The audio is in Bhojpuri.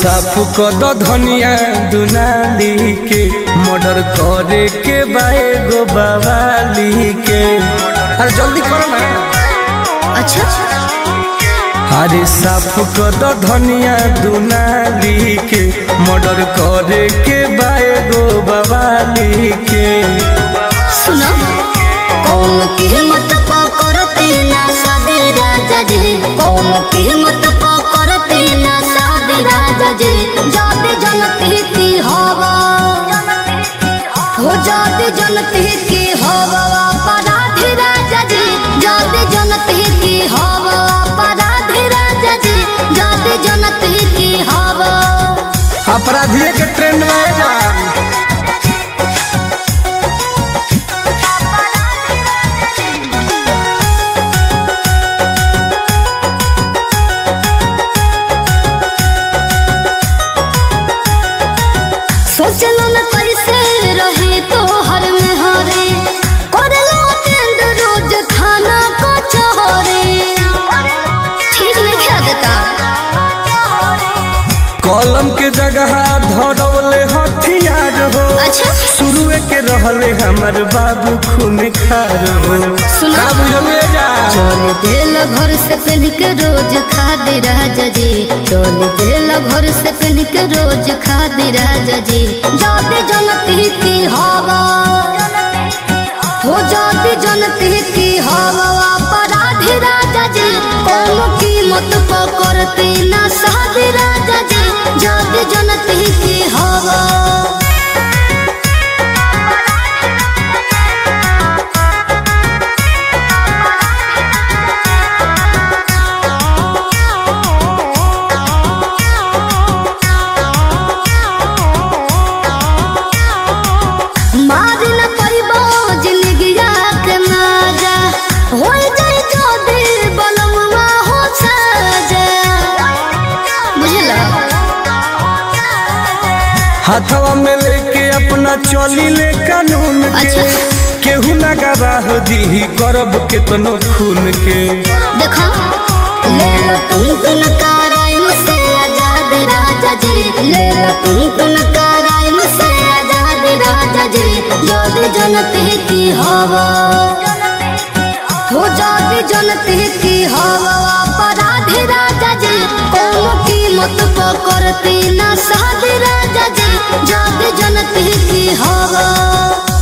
साफ कर दो धनिया दुनाली के मर्डर करे के बाए गो बवाली के अरे जल्दी करो ना अच्छा अरे साफ कर दो धनिया दुनाली के मर्डर करे के बाए गो बवाली के सुनो कौन कीमत पकड़ते ना सादे राजा जी कौन कीमत पकड़ते ना सादे राजा जी जाते जनते की हवा हो जाते जनते की हवा अपराधी राजा जी जाते जनते की हवा अपराधी राजा जी जाते जनते की हवा अपराधिये के ट्रेंड में जा सोचलो न कैसे रहे तो हर में हरे करलो टेंड रोज खाना को चहरे ठीक नहीं खा देता कलम के जगह धरौले हथियार हो अच्छा शुरुए के रहले हमर बाबू खून खार हो सुना। का बुझले जा चल दिल घर से पहन के रोज खा दे राजा जी चल दिल घर से पहन के रोज खा दे राजा जी जाते जनती की हवा हो जाती जनती की हवा अपराधी राजा जी कौन कीमत पकड़ते ना साधे राजा जी जाते जनती की हवा मारी न परिबो जिंदगिया के माजा हो जाई जो दिल बलमुआ हो साजा बुझला हाथवा में लेके अपना चली ले कानून के अच्छा। केहू ना गवाह दी करब केतनो खून के देखो ले लो तुम तुम कराइम से आजाद राजा जी ले लो तुम तुम कराइम से आजाद राजा जी जोद जनते की हवा हो जाती जनते की हवा अपराधी राजा जी कौन कीमत पकड़ती ना साधे राजा जी जाते जनते की हवा